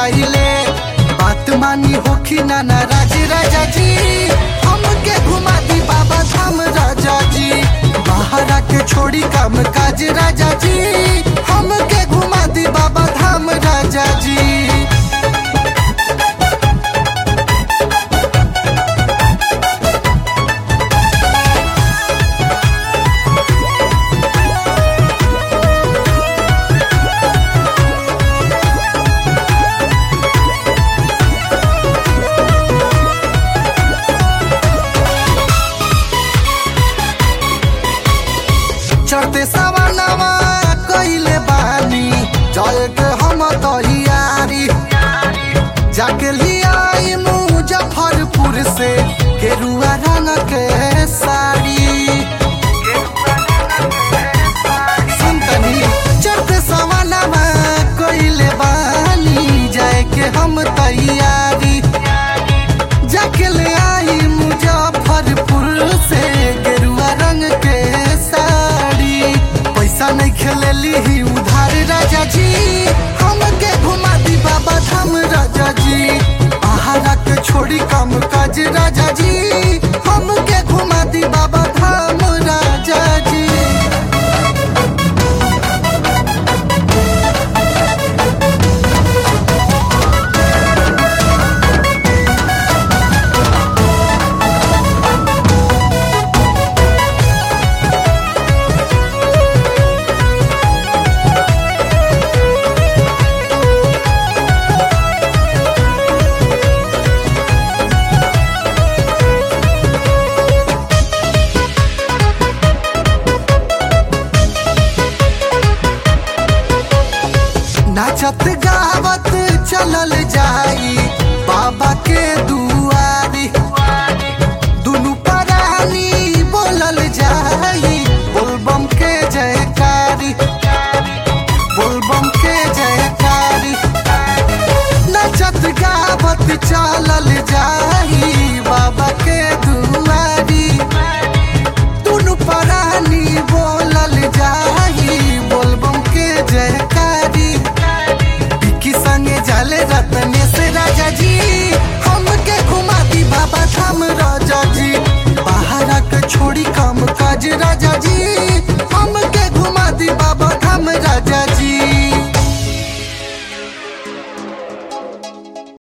जाइले बात मानी होखी ना नाराज राजा जी हमके घुमा दी बाबा धाम राजा जी बाहर के छोड़ी काम काज राजा जी हमके घुमा दी बाबा धाम राजा जी चढ़ते सवानवा कइले बानी जल के हम तैयारी जाके लियाई मुजफ्फरपुर से गेरुआ रंग के साड़ी सुनतनी चढ़ते सवानवा कइले बानी जाए के हम तैयारी जाके ले आई मुजफ्फरपुर से गेरुआ रंग के साड़ी पैसा नहीं खेलेली ही उधार राजा जी हमके घुमा दी बाबा धाम राजा जी आहारा के छोड़ी काम काज राजा जी हमके घुमा दी बाबा धाम राजा जी नाचत गावत चलल जाई बाबा के दुआरी दुनु परानी बोलल जाई बोलबम के जयकारी बोलबम के जयकारी नाचत गावत चलल जाई बाबा के दुआरी दुनु परानी बोलल जाई बोलबम के जयकारी बिक्की संगे जाले रतने से राजा जी हमके घुमा दी बाबा धाम राजा जी बाहर के छोड़ी काम काज राजा जी